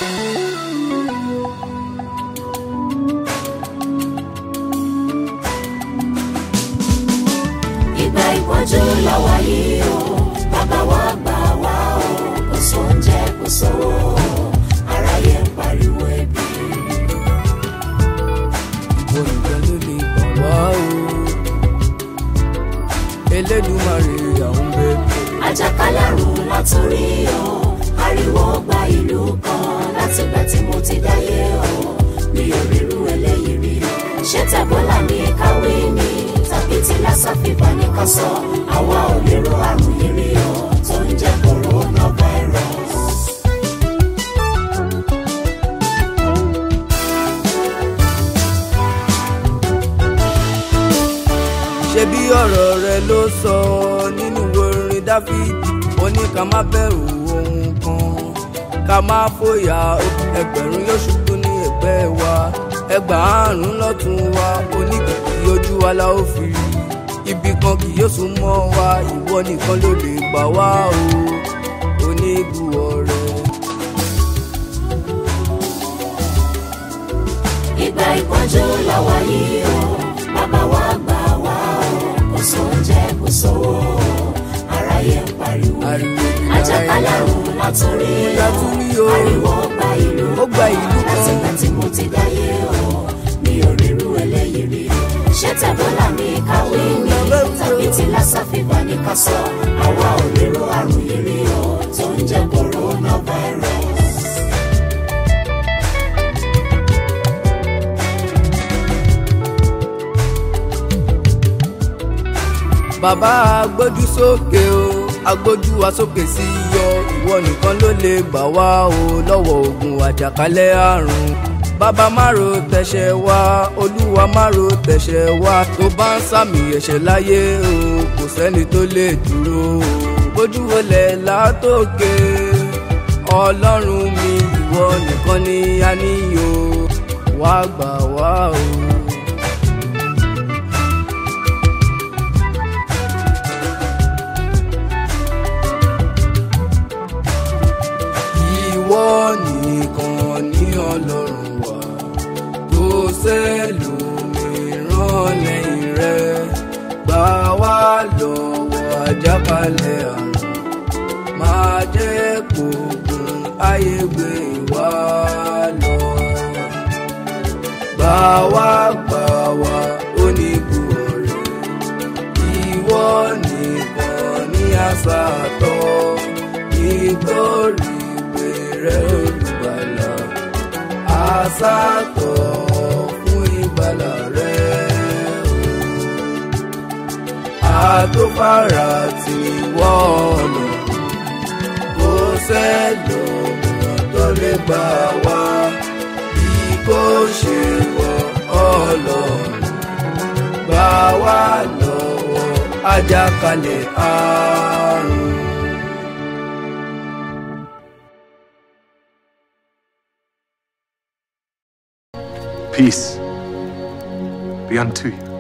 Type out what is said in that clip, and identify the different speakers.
Speaker 1: ìgbà ìpọ́njú làwa yìí o bàbá wa gbà wá o kò sóúnjẹ kò sówó aráyé ń pariwo ebi.
Speaker 2: ìwọ nìkan ló lè gbà wá o Elédùmarè àwọn bẹ̀bẹ̀.
Speaker 1: àjàkálẹ̀ àrùn látòrí o ariwo gba ìlú kan látìgbà tí mo ti dáyé o mi ò rírú eléyìí rí ṣé tẹ̀bọ́là ní káwé ni tàbí tí lásà fìbá ní ká sọ àwa ò lérò àrùn yìí rí o tó ń jẹ́ coronavirus.
Speaker 2: ṣebí ọ̀rọ̀ rẹ ló sọ nínú orin dáfídì ó ní ká má bẹ̀rù ohun kan ká má fòyà ẹgbẹ̀rún yóò ṣubú ní ẹ̀gbẹ́ wa ẹgbàárùn lọ́tún wa oníkìkì ojú wa la ó fi rí ibi kan kì yóò sún mọ́ wa ìwọ nìkan ló lè gbà wá o oníbùwọ̀ rẹ.
Speaker 1: ìgbà ìpọ́njú làwa yìí o bàbá wa gbà wá o kò sóúnjẹ kò sówó aráyé ń pariwo
Speaker 2: Ariwo ni
Speaker 1: àjàkálẹ̀ àrùn látòrí o
Speaker 2: Látòrí o.
Speaker 1: ariwo gba ìlú
Speaker 2: Ó gba ìlú kan.
Speaker 1: látìgbà tí mo ti dáyé o mi ò rírú eléyìí rí ṣé tẹ̀bọ́là ní káwé ni tàbí tí lásà fìbá ní ká sọ àwa ò lérò àrùn yìí rí o tó ń jẹ́ coronavirus.
Speaker 2: bàbá agbójú sókè o agbójú wa sókè sí yọ ìwọ nìkan ló lè gbà wá o lọ́wọ́ ogun àjàkálẹ̀ àrùn bàbá má ro tẹ̀ṣẹ̀ wá olúwa má ro tẹ̀ṣẹ̀ wá tó bá ń sàmì ẹ̀ṣẹ̀ láyé o kò sẹ́ni tó lè dúró o bójú wọlé látòkè ọlọ́run mi ìwọ nìkan ni a níyò wá gbà wá o. ìwọ nìkan ní ọlọ́run wa kò sẹ́lòmíràn lẹ́yìn rẹ gbà wá lọ́wọ́ àjàkálẹ̀ àrùn máa jẹ́ kógun ayé gbé wá lọ gbà wá gbà wá onígun rẹ ìwọ nìkan ní àṣà tọ́ nítorí pèrè olùgbàlà àṣàtọ̀ fún ìgbàlà rẹ̀ o àtòfàrà tí wọ́n ọ̀nà kò sẹ́lòmíràn tó lè gbà wá bí kò ṣe wọ ọlọ́run gbà wá lọ́wọ́ àjàkálẹ̀ àrùn.
Speaker 3: Peace be unto you.